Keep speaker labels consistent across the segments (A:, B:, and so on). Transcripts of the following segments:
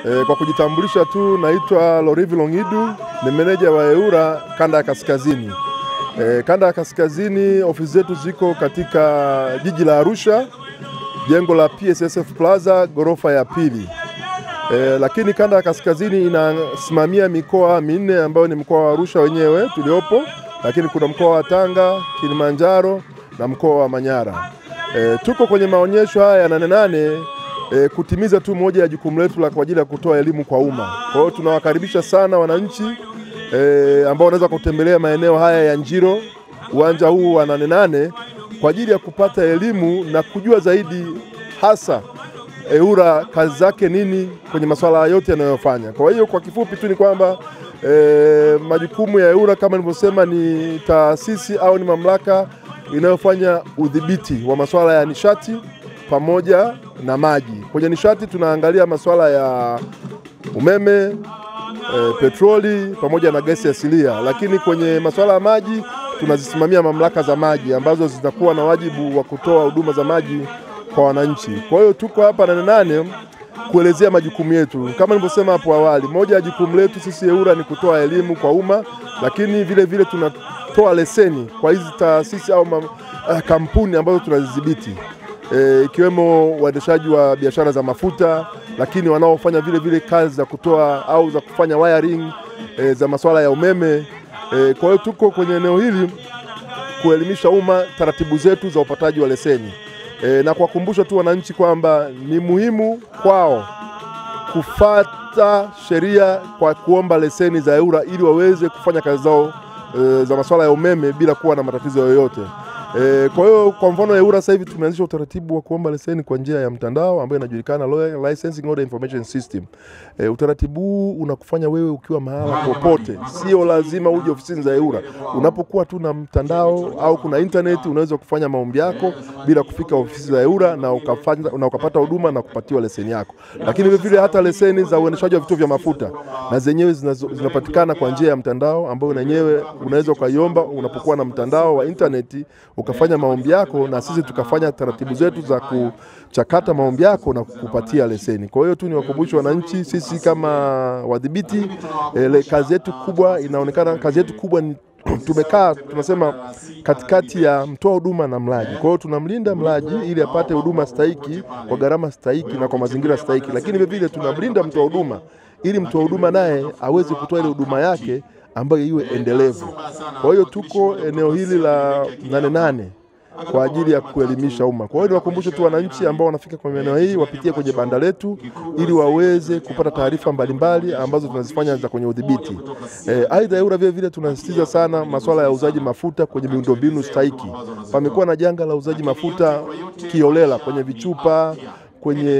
A: E, kwa kujitambulisha tu naitwa Lorivi Longidu, ni meneja wa EWURA kanda ya kaskazini. E, kanda ya kaskazini ofisi zetu ziko katika jiji la Arusha, jengo la PSSF Plaza ghorofa ya pili. E, lakini kanda ya kaskazini inasimamia mikoa minne ambayo ni mkoa wa Arusha wenyewe tuliopo, lakini kuna mkoa wa Tanga, Kilimanjaro na mkoa wa Manyara. E, tuko kwenye maonyesho haya ya Nane Nane e, kutimiza tu moja ya jukumu letu la kwa ajili ya kutoa elimu kwa umma. Kwa hiyo tunawakaribisha sana wananchi e, ambao wanaweza kutembelea maeneo haya ya Njiro, uwanja huu wa Nane Nane kwa ajili ya kupata elimu na kujua zaidi hasa EWURA kazi zake nini kwenye masuala yote yanayofanya. Kwa hiyo kwa kifupi tu ni kwamba e, majukumu ya EWURA kama nilivyosema ni taasisi au ni mamlaka inayofanya udhibiti wa masuala ya nishati pamoja na maji. Kwenye nishati tunaangalia masuala ya umeme, e, petroli pamoja na gesi asilia, lakini kwenye masuala ya maji tunazisimamia mamlaka za maji ambazo zitakuwa na wajibu wa kutoa huduma za maji kwa wananchi. Kwa hiyo tuko hapa Nane Nane kuelezea majukumu yetu. Kama nilivyosema hapo awali, moja ya jukumu letu sisi EWURA ni kutoa elimu kwa umma, lakini vile vile tunatoa leseni kwa hizi taasisi au mam, uh, kampuni ambazo tunazidhibiti e, ikiwemo waendeshaji wa biashara za mafuta, lakini wanaofanya vile vile kazi za kutoa au za kufanya wiring e, za masuala ya umeme e, kwa hiyo tuko kwenye eneo hili kuelimisha umma taratibu zetu za upataji wa leseni e, na kuwakumbusha tu wananchi kwamba ni muhimu kwao kufata sheria kwa kuomba leseni za EWURA ili waweze kufanya kazi zao e, za masuala ya umeme bila kuwa na matatizo yoyote. E, kwa hiyo kwa mfano EWURA sasa hivi tumeanzisha utaratibu wa kuomba leseni kwa njia ya mtandao ambayo inajulikana Lawyer Licensing Order Information System. E, utaratibu huu unakufanya wewe ukiwa mahala popote, sio lazima uje ofisini za EWURA. Unapokuwa tu na mtandao au kuna internet, unaweza kufanya maombi yako bila kufika ofisi za EWURA na ukafanya, na ukapata huduma na kupatiwa leseni yako. Lakini vile vile hata leseni za uendeshaji wa vituo vya mafuta na zenyewe zinapatikana kwa njia ya mtandao ambayo nenyewe unaweza ukaiomba unapokuwa na mtandao wa internet ukafanya maombi yako na sisi tukafanya taratibu zetu za kuchakata maombi yako na kukupatia leseni. Kwa hiyo tu ni wakumbushe wananchi, sisi kama wadhibiti ele, kazi yetu kubwa inaonekana, kazi yetu kubwa ni tumekaa tunasema katikati ya mtoa huduma na mlaji. Kwa hiyo tunamlinda mlaji ili apate huduma stahiki kwa gharama stahiki na kwa mazingira stahiki, lakini vile vile tunamlinda mtoa huduma ili mtoa huduma naye aweze kutoa ile huduma yake ambayo iwe endelevu. Kwa hiyo tuko eneo hili la Nane Nane kwa ajili ya kuelimisha umma. Kwa hiyo niwakumbushe tu wananchi ambao wanafika kwenye eneo hii wapitie kwenye banda letu ili waweze kupata taarifa mbalimbali ambazo tunazifanya za kwenye udhibiti. E, aidha EWURA vile vile tunasisitiza sana masuala ya uzaji mafuta kwenye miundombinu stahiki. Pamekuwa na janga la uzaji mafuta kiolela kwenye vichupa kwenye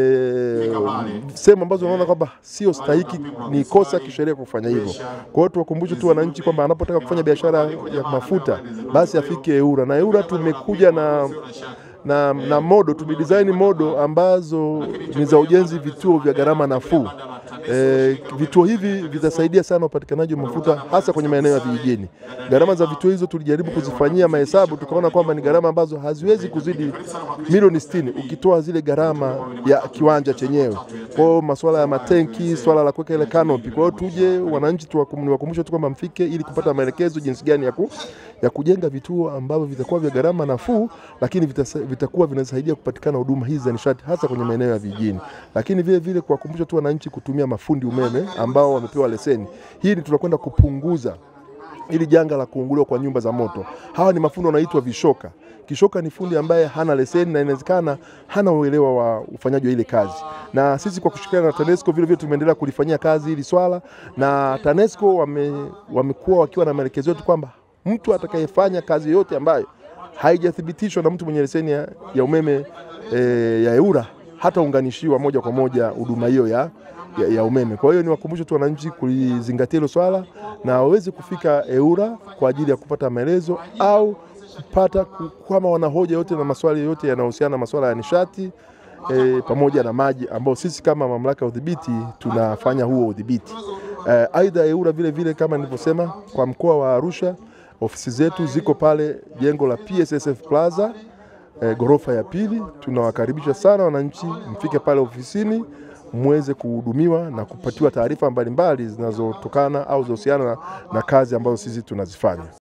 A: sehemu ambazo unaona kwamba sio stahiki, ni kosa kisheria kufanya hivyo. Kwa hiyo tuwakumbushe tu wananchi kwamba anapotaka kufanya biashara ya mafuta basi afike EWURA, na EWURA tumekuja na na, na modo tumedesign modo ambazo ni za ujenzi vituo vya gharama nafuu. E, vituo hivi vitasaidia sana upatikanaji wa mafuta hasa kwenye maeneo ya vijijini. Gharama za vituo hizo tulijaribu kuzifanyia mahesabu, tukaona kwamba ni gharama ambazo haziwezi kuzidi milioni sitini ukitoa zile gharama ya kiwanja chenyewe. Kwa hiyo masuala ya matenki, swala la kuweka ile canopy. Kwa hiyo tuje wananchi tuwakumbushe tu kwamba mfike ili kupata maelekezo jinsi gani ya, ku, ya kujenga vituo ambavyo vitakuwa vya gharama nafuu, lakini vitasa, vitakuwa vinasaidia kupatikana huduma hizi za nishati hasa kwenye maeneo ya vijijini, lakini vile vile kuwakumbusha tu wananchi kutumia mafundi umeme ambao wamepewa leseni. Hii ni tunakwenda kupunguza ili janga la kuunguliwa kwa nyumba za moto. Hawa ni mafundi wanaitwa vishoka. Kishoka ni fundi ambaye hana leseni na inawezekana hana uelewa wa ufanyaji wa ile kazi, na sisi kwa kushirikiana na TANESCO vile vile tumeendelea kulifanyia kazi hili swala, na TANESCO wame, wamekuwa wakiwa na maelekezo yetu kwamba mtu atakayefanya kazi yoyote ambayo haijathibitishwa na mtu mwenye leseni ya, ya umeme e, ya EWURA hataunganishiwa moja kwa moja huduma hiyo ya, ya, ya umeme. Kwa hiyo niwakumbushe tu wananchi kulizingatia hilo swala na waweze kufika EWURA kwa ajili ya kupata maelezo au kupata kama wana hoja yote na maswali yote yanayohusiana na masuala ya nishati e, pamoja na maji ambao sisi kama mamlaka ya udhibiti tunafanya huo udhibiti. E, aidha EWURA vile vile kama nilivyosema kwa mkoa wa Arusha ofisi zetu ziko pale jengo la PSSF Plaza e, ghorofa ya pili. Tunawakaribisha sana wananchi, mfike pale ofisini muweze kuhudumiwa na kupatiwa taarifa mbalimbali zinazotokana au zinahusiana na, na kazi ambazo sisi tunazifanya.